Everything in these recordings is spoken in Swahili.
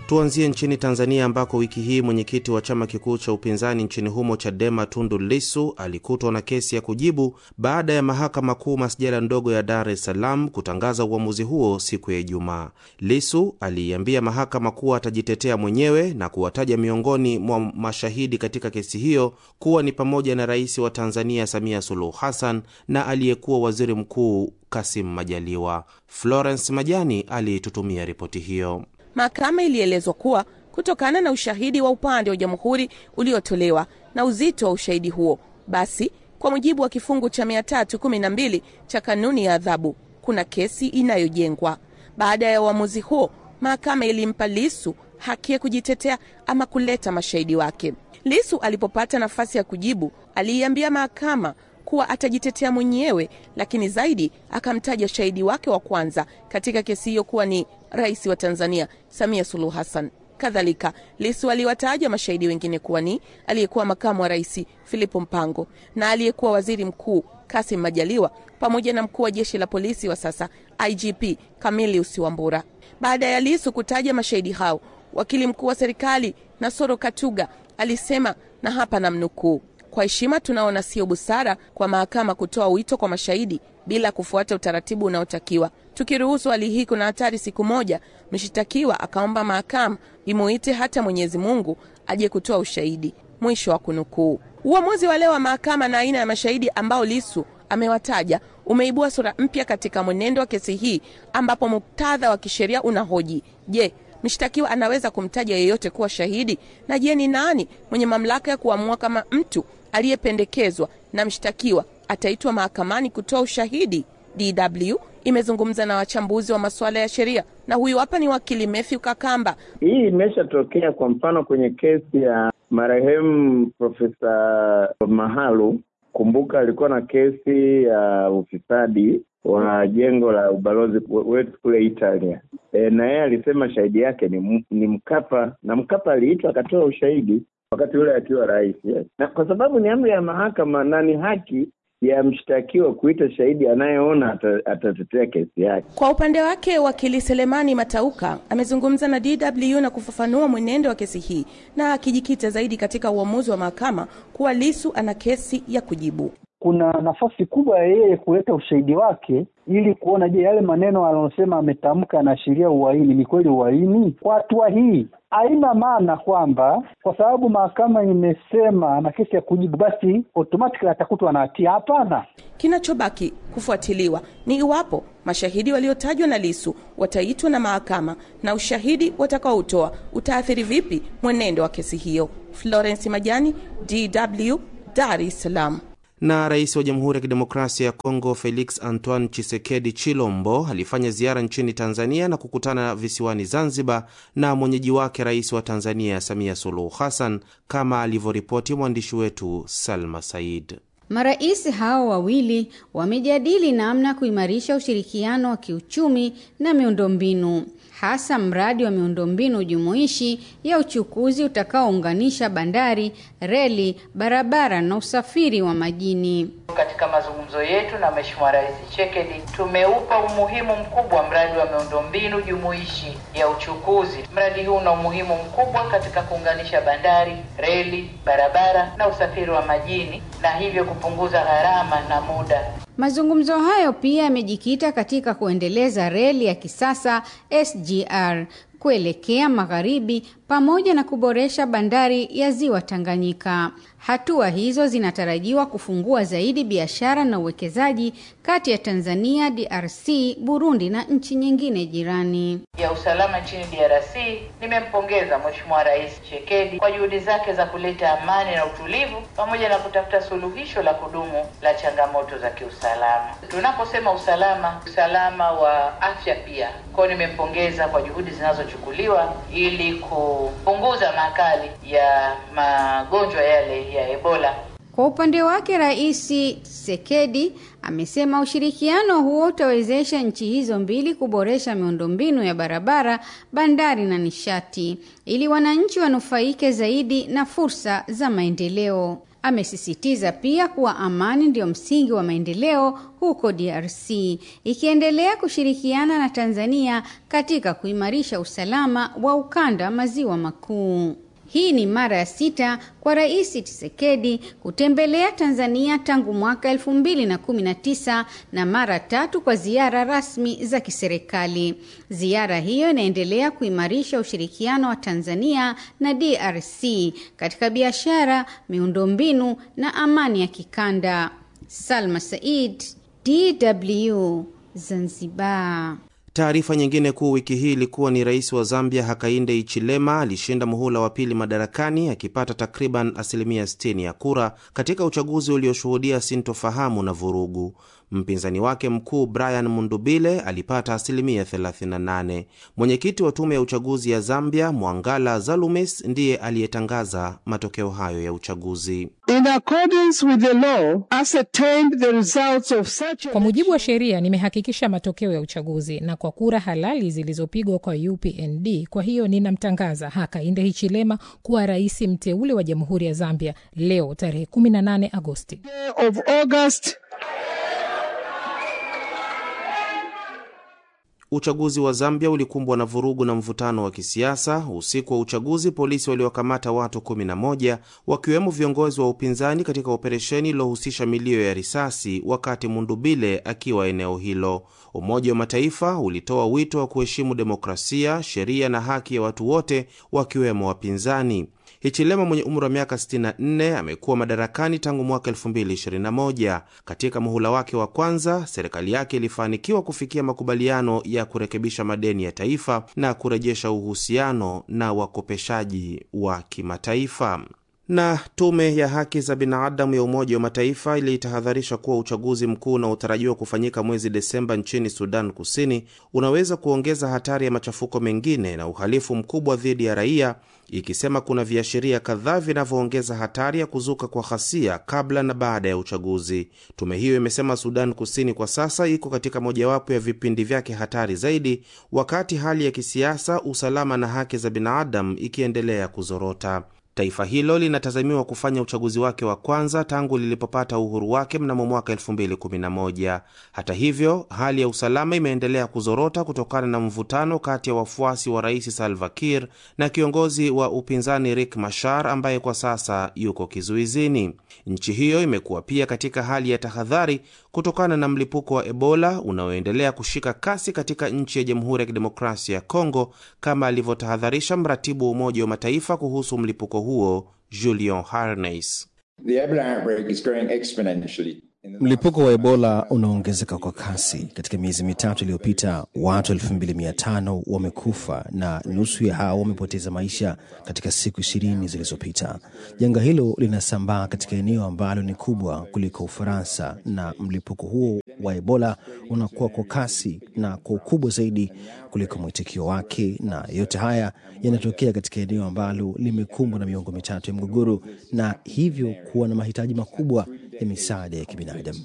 Tuanzie nchini Tanzania ambako wiki hii mwenyekiti wa chama kikuu cha upinzani nchini humo Chadema Tundu Lissu alikutwa na kesi ya kujibu baada ya mahakama kuu masjala ndogo ya Dar es Salaam kutangaza uamuzi huo siku ya Ijumaa. Lissu aliiambia mahakama kuwa atajitetea mwenyewe na kuwataja miongoni mwa mashahidi katika kesi hiyo kuwa ni pamoja na rais wa Tanzania Samia Suluhu Hassan na aliyekuwa waziri mkuu Kasim Majaliwa. Florence Majani aliitutumia ripoti hiyo. Mahakama ilielezwa kuwa kutokana na ushahidi wa upande wa jamhuri uliotolewa na uzito wa ushahidi huo, basi kwa mujibu wa kifungu cha 312 cha kanuni ya adhabu kuna kesi inayojengwa. Baada ya uamuzi huo, mahakama ilimpa Lisu haki ya kujitetea ama kuleta mashahidi wake. Lisu alipopata nafasi ya kujibu, aliiambia mahakama kuwa atajitetea mwenyewe, lakini zaidi akamtaja shahidi wake wa kwanza katika kesi hiyo kuwa ni rais wa Tanzania Samia Suluhu Hassan. Kadhalika, Lisu aliwataja mashahidi wengine kuwa ni aliyekuwa makamu wa rais Filipo Mpango na aliyekuwa waziri mkuu Kasim Majaliwa pamoja na mkuu wa jeshi la polisi wa sasa IGP Camilius Wambura. Baada ya Lisu kutaja mashahidi hao, wakili mkuu wa serikali Nasoro Katuga alisema, na hapa namnukuu: kwa heshima tunaona sio busara kwa mahakama kutoa wito kwa mashahidi bila kufuata utaratibu unaotakiwa. Tukiruhusu hali hii, kuna hatari siku moja mshitakiwa akaomba mahakama imuite hata Mwenyezi Mungu aje kutoa ushahidi. Mwisho wa kunukuu. Uamuzi wa leo wa mahakama na aina ya mashahidi ambao Lisu amewataja umeibua sura mpya katika mwenendo wa kesi hii, ambapo muktadha wa kisheria unahoji je, mshtakiwa anaweza kumtaja yeyote kuwa shahidi? Na je, ni nani mwenye mamlaka ya kuamua kama mtu aliyependekezwa na mshtakiwa ataitwa mahakamani kutoa ushahidi? DW imezungumza na wachambuzi wa masuala ya sheria na huyu hapa ni wakili Matthew Kakamba. Hii imeshatokea kwa mfano kwenye kesi ya marehemu Profesa Mahalu. Kumbuka alikuwa na kesi ya ufisadi wa jengo la ubalozi wetu kule Italia. E, na yeye alisema shahidi yake ni, ni Mkapa na Mkapa aliitwa akatoa ushahidi wakati ule akiwa rais yes. Na kwa sababu ni amri ya mahakama na ni haki ya mshtakiwa kuita shahidi anayeona atatetea kesi yake. Kwa upande wake, wakili Selemani Matauka amezungumza na DW na kufafanua mwenendo wa kesi hii na akijikita zaidi katika uamuzi wa mahakama kuwa Lisu ana kesi ya kujibu. Kuna nafasi kubwa ya yeye kuleta ushahidi wake ili kuona, je, yale maneno anayosema ametamka anaashiria uhaini, ni kweli uhaini? Kwa hatua hii haina maana kwamba kwa sababu mahakama imesema ana kesi ya kujibu basi automatically atakutwa na hatia. Hapana. Kinachobaki kufuatiliwa ni iwapo mashahidi waliotajwa na Lisu wataitwa na mahakama na ushahidi watakaoutoa utaathiri vipi mwenendo wa kesi hiyo. Florence Majani, DW, Dar es Salaam. Na rais wa Jamhuri ya Kidemokrasia ya Kongo Felix Antoine Chisekedi Chilombo alifanya ziara nchini Tanzania na kukutana visiwani Zanzibar na mwenyeji wake rais wa Tanzania Samia Suluhu Hassan, kama alivyoripoti mwandishi wetu Salma Said. Marais hao wawili wamejadili namna kuimarisha ushirikiano wa kiuchumi na miundombinu hasa mradi wa miundombinu jumuishi ya uchukuzi utakaounganisha bandari, reli, barabara na usafiri wa majini. Katika mazungumzo yetu na Mheshimiwa Rais Tshisekedi tumeupa umuhimu mkubwa mradi wa miundombinu jumuishi ya uchukuzi. Mradi huu una umuhimu mkubwa katika kuunganisha bandari, reli, barabara na usafiri wa majini na hivyo kupunguza gharama na muda. Mazungumzo hayo pia yamejikita katika kuendeleza reli ya kisasa SGR kuelekea magharibi pamoja na kuboresha bandari ya Ziwa Tanganyika. Hatua hizo zinatarajiwa kufungua zaidi biashara na uwekezaji kati ya Tanzania, DRC, Burundi na nchi nyingine jirani. ya usalama nchini DRC, nimempongeza Mheshimiwa Rais Tshisekedi kwa juhudi zake za kuleta amani na utulivu pamoja na kutafuta suluhisho la kudumu la changamoto za kiusalama. Tunaposema usalama, usalama wa afya pia. Kwa hiyo nimempongeza kwa juhudi zinazochukuliwa ili kupunguza makali ya magonjwa yale ya Ebola. Kwa upande wake, Rais Tshisekedi amesema ushirikiano huo utawezesha nchi hizo mbili kuboresha miundombinu ya barabara, bandari na nishati ili wananchi wanufaike zaidi na fursa za maendeleo. Amesisitiza pia kuwa amani ndio msingi wa maendeleo huko DRC, ikiendelea kushirikiana na Tanzania katika kuimarisha usalama wa ukanda maziwa makuu. Hii ni mara ya sita kwa Rais Tshisekedi kutembelea Tanzania tangu mwaka elfu mbili na kumi na tisa na mara tatu kwa ziara rasmi za kiserikali. Ziara hiyo inaendelea kuimarisha ushirikiano wa Tanzania na DRC katika biashara, miundombinu na amani ya kikanda. Salma Said, DW, Zanzibar. Taarifa nyingine kuu wiki hii ilikuwa ni rais wa Zambia Hakainde Hichilema alishinda muhula wa pili madarakani akipata takriban asilimia 60 ya kura katika uchaguzi ulioshuhudia sintofahamu na vurugu. Mpinzani wake mkuu Brian Mundubile alipata asilimia 38. Mwenyekiti wa tume ya uchaguzi ya Zambia Mwangala Zalumis ndiye aliyetangaza matokeo hayo ya uchaguzi. In accordance with the law, ascertained the results of such Kwa mujibu wa sheria, nimehakikisha matokeo ya uchaguzi na kwa kura halali zilizopigwa kwa UPND. Kwa hiyo ninamtangaza Hakainde Hichilema kuwa rais mteule wa Jamhuri ya Zambia leo tarehe 18 Agosti. of August Uchaguzi wa Zambia ulikumbwa na vurugu na mvutano wa kisiasa. Usiku wa uchaguzi, polisi waliwakamata watu 11 wakiwemo viongozi wa upinzani katika operesheni iliyohusisha milio ya risasi wakati Mundubile akiwa eneo hilo. Umoja wa Mataifa ulitoa wito wa kuheshimu demokrasia, sheria na haki ya watu wote wakiwemo wapinzani. Hichilema mwenye umri wa miaka 64 amekuwa madarakani tangu mwaka 2021. Katika muhula wake wa kwanza, serikali yake ilifanikiwa kufikia makubaliano ya kurekebisha madeni ya taifa na kurejesha uhusiano na wakopeshaji wa kimataifa. Na tume ya haki za binadamu ya Umoja wa Mataifa ilitahadharisha kuwa uchaguzi mkuu unaotarajiwa kufanyika mwezi Desemba nchini Sudan Kusini unaweza kuongeza hatari ya machafuko mengine na uhalifu mkubwa dhidi ya raia, ikisema kuna viashiria kadhaa vinavyoongeza hatari ya kuzuka kwa ghasia kabla na baada ya uchaguzi. Tume hiyo imesema Sudan Kusini kwa sasa iko katika mojawapo ya vipindi vyake hatari zaidi, wakati hali ya kisiasa, usalama na haki za binadamu ikiendelea kuzorota. Taifa hilo linatazamiwa kufanya uchaguzi wake wa kwanza tangu lilipopata uhuru wake mnamo mwaka 2011. Hata hivyo, hali ya usalama imeendelea kuzorota kutokana na mvutano kati ya wafuasi wa Rais Salva Kiir na kiongozi wa upinzani Riek Machar ambaye kwa sasa yuko kizuizini. Nchi hiyo imekuwa pia katika hali ya tahadhari kutokana na mlipuko wa Ebola unaoendelea kushika kasi katika nchi ya Jamhuri ya Kidemokrasia ya Kongo, kama alivyotahadharisha mratibu wa Umoja wa Mataifa kuhusu mlipuko huo Julian Harneis. Mlipuko wa Ebola unaongezeka kwa kasi. Katika miezi mitatu iliyopita, watu 2500 wamekufa na nusu ya hao wamepoteza maisha katika siku ishirini zilizopita. Janga hilo linasambaa katika eneo ambalo ni kubwa kuliko Ufaransa, na mlipuko huo wa Ebola unakuwa kwa kasi na kwa ukubwa zaidi kuliko mwitikio wake, na yote haya yanatokea katika eneo ambalo limekumbwa na miongo mitatu ya mgogoro na hivyo kuwa na mahitaji makubwa ya misaada ya kibinadamu.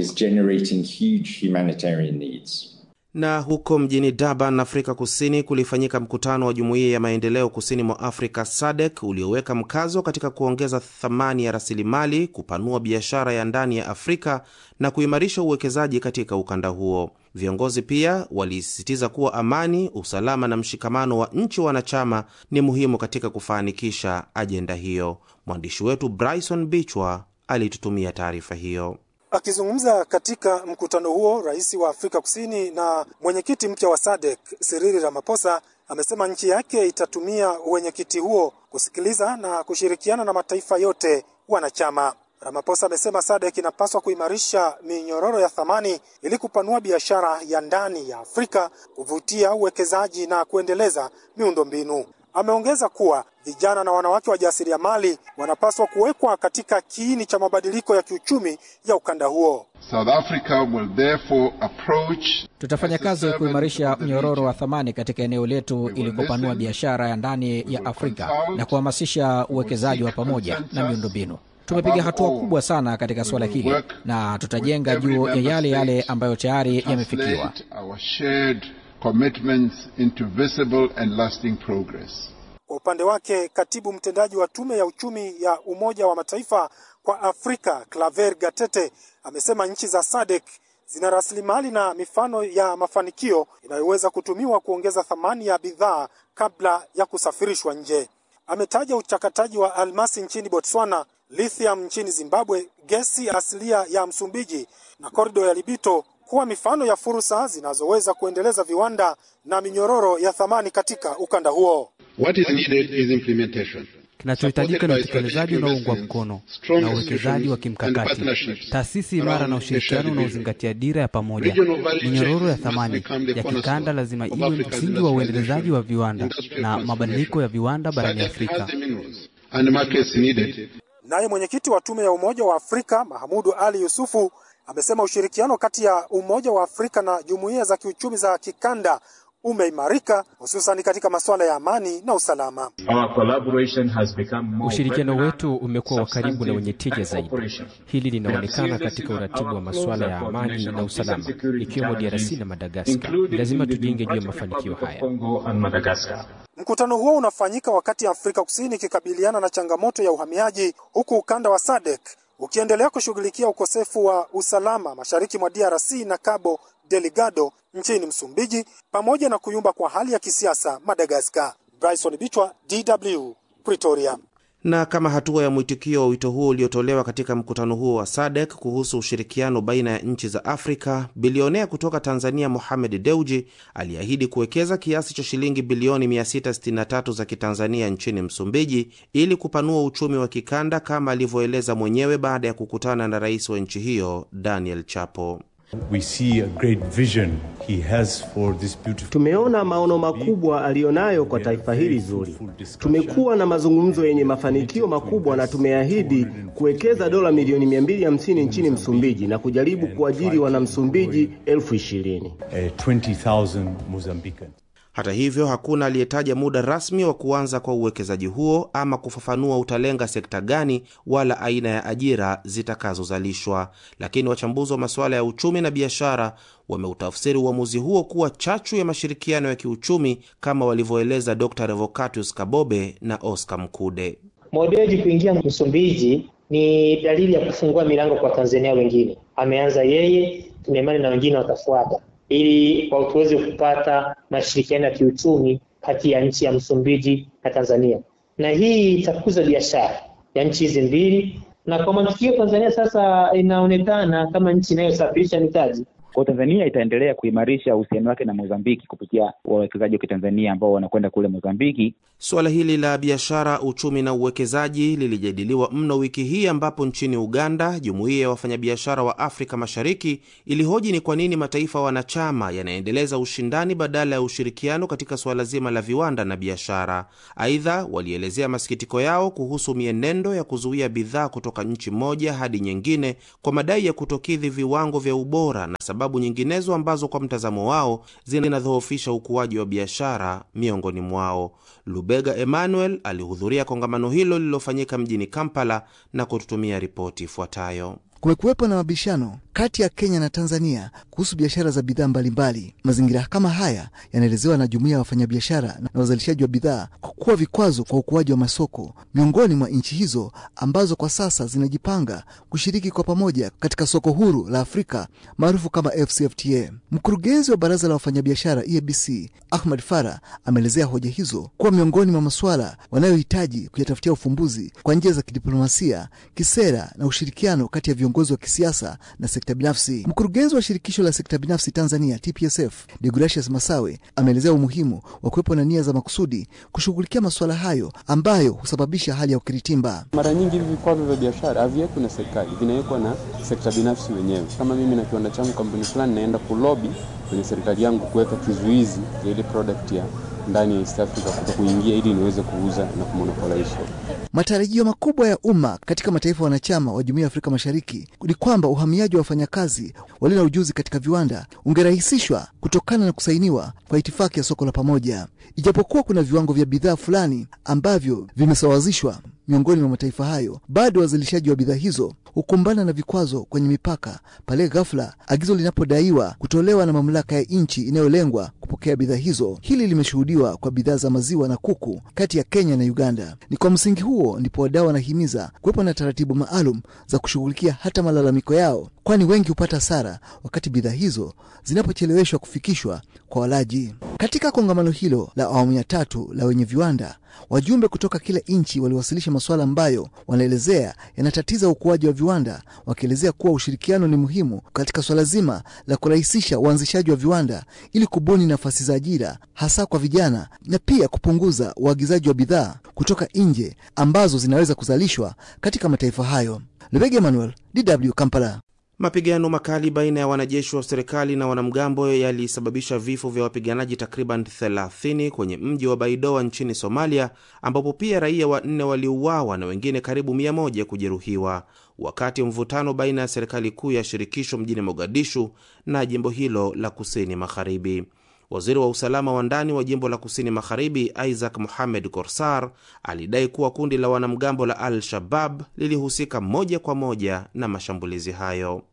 Na huko mjini Durban, Afrika Kusini, kulifanyika mkutano wa Jumuiya ya Maendeleo Kusini mwa Afrika SADC ulioweka mkazo katika kuongeza thamani ya rasilimali, kupanua biashara ya ndani ya Afrika na kuimarisha uwekezaji katika ukanda huo. Viongozi pia walisisitiza kuwa amani, usalama na mshikamano wa nchi wanachama ni muhimu katika kufanikisha ajenda hiyo. Mwandishi wetu Bryson Bichwa alitutumia taarifa hiyo. Akizungumza katika mkutano huo, rais wa Afrika Kusini na mwenyekiti mpya wa SADC Cyril Ramaphosa amesema nchi yake itatumia uwenyekiti huo kusikiliza na kushirikiana na mataifa yote wanachama. Ramaphosa amesema SADC inapaswa kuimarisha minyororo ya thamani ili kupanua biashara ya ndani ya Afrika, kuvutia uwekezaji na kuendeleza miundombinu. Ameongeza kuwa vijana na wanawake wajasiriamali wanapaswa kuwekwa katika kiini cha mabadiliko ya kiuchumi ya ukanda huo. South Africa will therefore approach Tutafanya kazi ya kuimarisha mnyororo wa thamani katika eneo letu ili kupanua biashara ya ndani ya Afrika na kuhamasisha uwekezaji wa pamoja na miundombinu. Tumepiga hatua kubwa sana katika suala hili na tutajenga juu ya yale yale ambayo tayari yamefikiwa. Our shared commitments into visible and lasting progress. Kwa upande wake, katibu mtendaji wa tume ya uchumi ya Umoja wa Mataifa kwa Afrika Claver Gatete amesema nchi za SADC zina rasilimali na mifano ya mafanikio inayoweza kutumiwa kuongeza thamani ya bidhaa kabla ya kusafirishwa nje. Ametaja uchakataji wa almasi nchini Botswana, lithium nchini Zimbabwe, gesi asilia ya Msumbiji na korido ya Libito kuwa mifano ya fursa zinazoweza kuendeleza viwanda na minyororo ya thamani katika ukanda huo. What is needed is implementation. Kinachohitajika ni utekelezaji unaoungwa mkono na uwekezaji wa kimkakati, taasisi imara na ushirikiano unaozingatia dira ya pamoja. Minyororo ya thamani ya kikanda lazima iwe msingi wa uendelezaji wa viwanda na mabadiliko ya viwanda barani Afrika. Naye mwenyekiti wa tume ya Umoja wa Afrika Mahamudu Ali Yusufu amesema ushirikiano kati ya Umoja wa Afrika na jumuiya za kiuchumi za kikanda umeimarika hususan katika masuala ya amani na usalama. Ushirikiano wetu umekuwa wa karibu na wenye tija zaidi. Hili linaonekana katika uratibu wa masuala ya amani na usalama, ikiwemo DRC na Madagaskar. Ni lazima tujenge juu ya mafanikio haya. Mkutano huo unafanyika wakati Afrika Kusini ikikabiliana na changamoto ya uhamiaji, huku ukanda wa SADC ukiendelea kushughulikia ukosefu wa usalama mashariki mwa DRC na Cabo Delgado nchini Msumbiji, pamoja na kuyumba kwa hali ya kisiasa Madagaskar. Bryson Bichwa, DW, Pretoria. Na kama hatua ya mwitikio wa wito huo uliotolewa katika mkutano huo wa SADC kuhusu ushirikiano baina ya nchi za Afrika, bilionea kutoka Tanzania Mohamed Deuji aliahidi kuwekeza kiasi cha shilingi bilioni 663 za Kitanzania nchini Msumbiji ili kupanua uchumi wa kikanda kama alivyoeleza mwenyewe baada ya kukutana na rais wa nchi hiyo Daniel Chapo. We see a great vision he has for this beautiful... Tumeona maono makubwa aliyonayo kwa taifa hili zuri. Tumekuwa na mazungumzo yenye mafanikio makubwa na tumeahidi kuwekeza dola milioni 250 nchini Msumbiji na kujaribu kuajiri wanamsumbiji elfu ishirini. Uh, 20,000 Mozambicans. Hata hivyo hakuna aliyetaja muda rasmi wa kuanza kwa uwekezaji huo ama kufafanua utalenga sekta gani wala aina ya ajira zitakazozalishwa. Lakini wachambuzi wa masuala ya uchumi na biashara wameutafsiri uamuzi huo kuwa chachu ya mashirikiano ya kiuchumi kama walivyoeleza Dr. Revocatus Kabobe na Oscar Mkude. Modeji kuingia Msumbiji ni dalili ya kufungua milango kwa Tanzania wengine. Ameanza yeye, tuna imani na wengine watafuata ili tuweze kupata mashirikiano ya kiuchumi kati ya nchi ya Msumbiji na Tanzania, na hii itakuza biashara ya nchi hizi mbili, na kwa matukio Tanzania sasa inaonekana kama nchi inayosafirisha mitaji. Kwa Tanzania itaendelea kuimarisha uhusiano wake na Mozambiki kupitia wawekezaji wa Kitanzania ambao wanakwenda kule Mozambiki. Suala hili la biashara, uchumi na uwekezaji lilijadiliwa mno wiki hii, ambapo nchini Uganda jumuiya ya wafanyabiashara wa Afrika Mashariki ilihoji ni kwa nini mataifa wanachama yanaendeleza ushindani badala ya ushirikiano katika suala zima la viwanda na biashara. Aidha, walielezea masikitiko yao kuhusu mienendo ya kuzuia bidhaa kutoka nchi moja hadi nyingine kwa madai ya kutokidhi viwango vya ubora na sababu nyinginezo ambazo kwa mtazamo wao zinadhoofisha ukuaji wa biashara miongoni mwao. Lubega Emmanuel alihudhuria kongamano hilo lililofanyika mjini Kampala na kututumia ripoti ifuatayo. Kumekuwepo na mabishano kati ya Kenya na Tanzania kuhusu biashara za bidhaa mbalimbali. Mazingira kama haya yanaelezewa na jumuiya ya wafanyabiashara na wazalishaji wa bidhaa kwa kuwa vikwazo kwa ukuaji wa masoko miongoni mwa nchi hizo ambazo kwa sasa zinajipanga kushiriki kwa pamoja katika soko huru la Afrika maarufu kama FCFTA. Mkurugenzi wa baraza la wafanyabiashara EABC Ahmad Farah ameelezea hoja hizo kuwa miongoni mwa masuala wanayohitaji kuyatafutia ufumbuzi kwa njia za kidiplomasia, kisera na ushirikiano kati ya viongozi wa kisiasa na sekta binafsi. Mkurugenzi wa shirikisho la sekta binafsi Tanzania TPSF Deogratius Masawe ameelezea umuhimu wa kuwepo na nia za makusudi kushughulikia masuala hayo ambayo husababisha hali ya ukiritimba. Mara nyingi hivi vikwazo vya biashara haviwekwi na serikali, vinawekwa na sekta binafsi wenyewe. Kama mimi na kiwanda changu, kampuni fulani, naenda kulobi kwenye serikali yangu kuweka kizuizi ya ile product ya ndani ya East Africa kuto kuingia ili niweze kuuza na kumonopolize. Matarajio makubwa ya umma katika mataifa wanachama wa Jumuiya ya Afrika Mashariki ni kwamba uhamiaji wa wafanyakazi walio na ujuzi katika viwanda ungerahisishwa kutokana na kusainiwa kwa itifaki ya soko la pamoja. Ijapokuwa kuna viwango vya bidhaa fulani ambavyo vimesawazishwa, miongoni mwa mataifa hayo, bado wazalishaji wa bidhaa hizo hukumbana na vikwazo kwenye mipaka pale ghafla agizo linapodaiwa kutolewa na mamlaka ya nchi inayolengwa kupokea bidhaa hizo. Hili limeshuhudiwa kwa bidhaa za maziwa na kuku kati ya Kenya na Uganda. Ni kwa msingi huo ndipo wadau wanahimiza kuwepo na taratibu maalum za kushughulikia hata malalamiko yao, kwani wengi hupata hasara wakati bidhaa hizo zinapocheleweshwa kufikishwa kwa walaji. Katika kongamano hilo la awamu ya tatu la wenye viwanda wajumbe kutoka kila nchi waliwasilisha masuala ambayo wanaelezea yanatatiza ukuaji wa viwanda, wakielezea kuwa ushirikiano ni muhimu katika swala zima la kurahisisha uanzishaji wa viwanda ili kubuni nafasi za ajira hasa kwa vijana na pia kupunguza uagizaji wa bidhaa kutoka nje ambazo zinaweza kuzalishwa katika mataifa hayo. Lebege Emmanuel, DW Kampala. Mapigano makali baina ya wanajeshi wa serikali na wanamgambo yalisababisha vifo vya wapiganaji takriban 30 kwenye mji wa Baidoa nchini Somalia, ambapo pia raia wanne waliuawa na wengine karibu 100 kujeruhiwa, wakati mvutano baina ya serikali kuu ya shirikisho mjini Mogadishu na jimbo hilo la kusini magharibi. Waziri wa usalama wa ndani wa jimbo la kusini magharibi Isaac Mohamed Korsar alidai kuwa kundi la wanamgambo la Al-Shabab lilihusika moja kwa moja na mashambulizi hayo.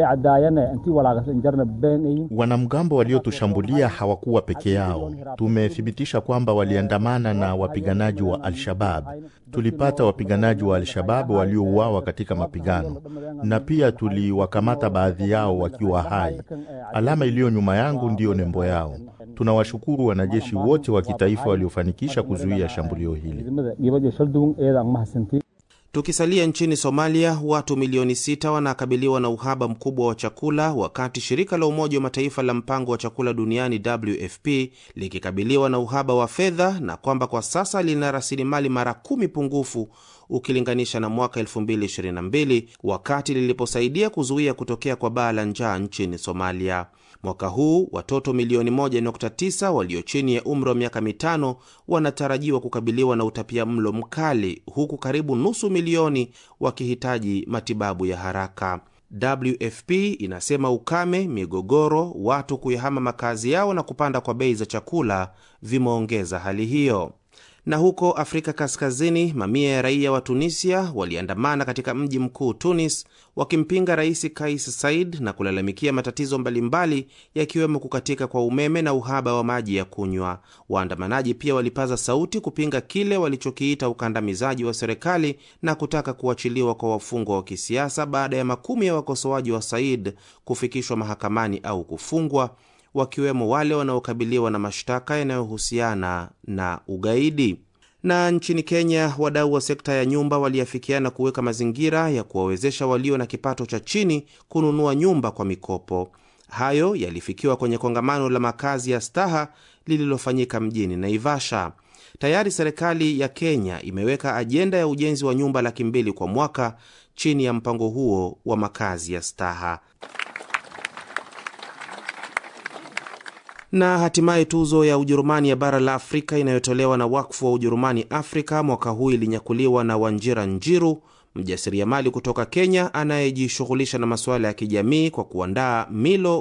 Wanamgambo waliotushambulia hawakuwa peke yao. Tumethibitisha kwamba waliandamana na wapiganaji wa Al-Shabab. Tulipata wapiganaji wa Al-Shabab waliouawa katika mapigano, na pia tuliwakamata baadhi yao wakiwa hai. Alama iliyo nyuma yangu ndiyo nembo yao. Tunawashukuru wanajeshi wote wa kitaifa waliofanikisha kuzuia shambulio hili. Tukisalia nchini Somalia, watu milioni sita wanakabiliwa na uhaba mkubwa wa chakula, wakati shirika la Umoja wa Mataifa la mpango wa chakula duniani WFP likikabiliwa na uhaba wa fedha na kwamba kwa sasa lina rasilimali mara kumi pungufu ukilinganisha na mwaka 2022 wakati liliposaidia kuzuia kutokea kwa baa la njaa nchini Somalia. Mwaka huu watoto milioni 1.9 walio chini ya umri wa miaka mitano wanatarajiwa kukabiliwa na utapia mlo mkali huku karibu nusu milioni wakihitaji matibabu ya haraka. WFP inasema ukame, migogoro, watu kuyahama makazi yao na kupanda kwa bei za chakula vimeongeza hali hiyo. Na huko Afrika Kaskazini, mamia ya raia wa Tunisia waliandamana katika mji mkuu Tunis wakimpinga Rais Kais Saied na kulalamikia matatizo mbalimbali yakiwemo kukatika kwa umeme na uhaba wa maji ya kunywa. Waandamanaji pia walipaza sauti kupinga kile walichokiita ukandamizaji wa serikali na kutaka kuachiliwa kwa wafungwa wa kisiasa baada ya makumi ya wakosoaji wa Saied kufikishwa mahakamani au kufungwa wakiwemo wale wanaokabiliwa na mashtaka yanayohusiana na ugaidi. Na nchini Kenya, wadau wa sekta ya nyumba waliafikiana kuweka mazingira ya kuwawezesha walio na kipato cha chini kununua nyumba kwa mikopo. Hayo yalifikiwa kwenye kongamano la makazi ya staha lililofanyika mjini Naivasha. Tayari serikali ya Kenya imeweka ajenda ya ujenzi wa nyumba laki mbili kwa mwaka chini ya mpango huo wa makazi ya staha. na hatimaye tuzo ya Ujerumani ya bara la Afrika inayotolewa na wakfu wa Ujerumani Afrika mwaka huu ilinyakuliwa na Wanjira Njiru, mjasiriamali kutoka Kenya anayejishughulisha na masuala ya kijamii kwa kuandaa milo